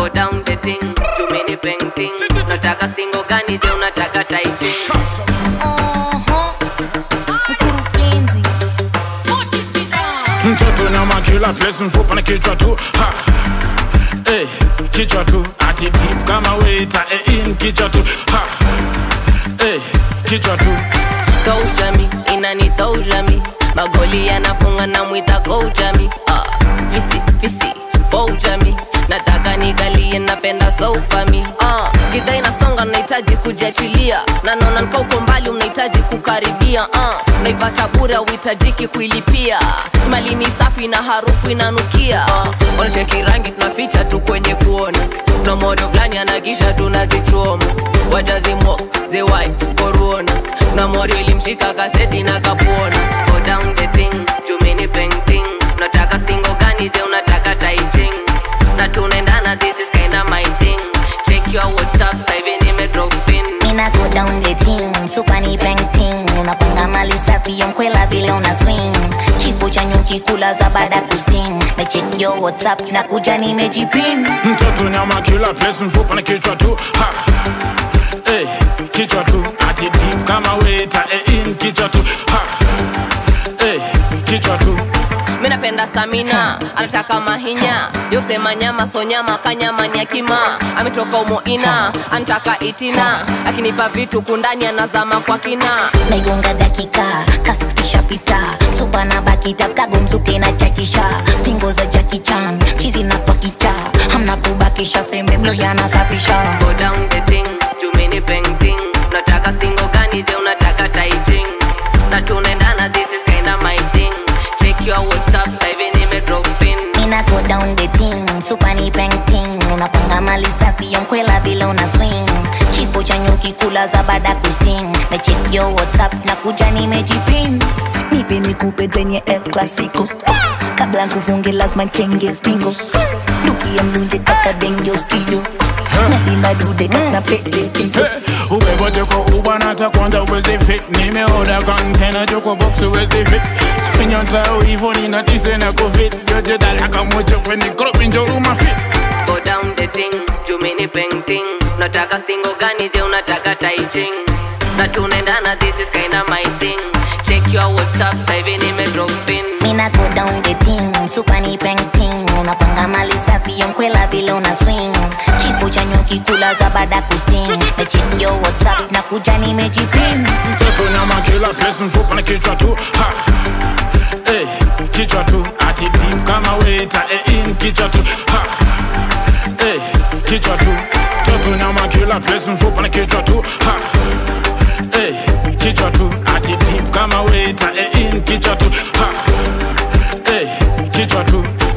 go down the thing tumini painting nataka stingo gani je unataka taiting Oho, mkurugenzi mtoto nyama kila place mfupa na kichwa tu ha. Hey, kichwa tu ati deep kama waiter eh, in kichwa tu ha. Hey, kichwa tu toujami inani toujami magoli yanafunga na mwita koujami uh, fisi fisi boujami nataka nigalie napenda soufami uh, gidha inasonga nahitaji kujiachilia na naona nkauko mbali unahitaji kukaribia uh, naipata bure auhitajiki kuilipia mali ni safi na harufu inanukia uh, wanacheki rangi tunaficha tu kwenye kuona na modo fulani anagisha tunazichoma watazimo zewai koruona na morio ilimshika kaseti na kapuona go down the thing jumini painting nataka stingo gani je unataka taiching na tunaendana this is kinda my thing check your whatsapp sasa hivi nime drop in Mina go down the team, super ni painting Unapanga mali safi ya mkwela vile una swing Kifo cha nyuki kula za baada kusting Na check your whatsapp na kuja nimejipin mtoto nyama kila place mfupa na kichwa tu ha. Hey, kichwa tu ati deep kama waiter eh, in kichwa tu ha. Hey, kichwa tu mi napenda stamina anataka mahinya yosema nyama so nyama kanyama ni akima ametoka umoina anataka itina akinipa vitu kundani anazama kwa kina naigonga dakika kasistishapita supa na bakita kagomzuke na chachisha stingo za jakichan chizi na pakicha hamna kubakisha sembe mlo yanasafisha go down the thing jumini painting nataka stingo gani je unataka taiching na tunaendana this is kinda my thing check your whatsapp sasa hivi nime drop in Mina go down the team, super ni painting Unapanga mali safi ya mkwela vile una swing Kifo cha nyuki kula za baada kusting Na check your whatsapp na kuja nimejipin Nipe nikupe zenye El Clasico Kabla nkufunge lazima chenge stingo Duki ya mlunje kaka denge usiyo Nadimba dude kaka pele pinto Hey, ubebote kwa uba nata kwanza uwezi fit nimeoda kontena joko box uwezi fit sifinya tao hivo nina tise na kufit yote dalaka mocho kwenye crop njoruma fit go down the thing jumini painting nataka stingo gani je unataka taiching na tunaendana this is kinda my thing check your whatsapp sasa hivi nime drop in Mina go down the team, super ni painting Unapanga mali safi ya mkwela vile una swing Kifo cha nyuki kula za baada kusting Na check your whatsapp na kuja nimejipin mtoto nyama kila place mfupa na kichwa tu ha. Hey, kichwa tu ati deep kama waiter eh, in kichwa tu ha. Hey, kichwa tu mtoto nyama kila place mfupa na kichwa tu ha. Hey, kichwa tu ati deep kama waiter eh, in kichwa tu ha. Hey, kichwa tu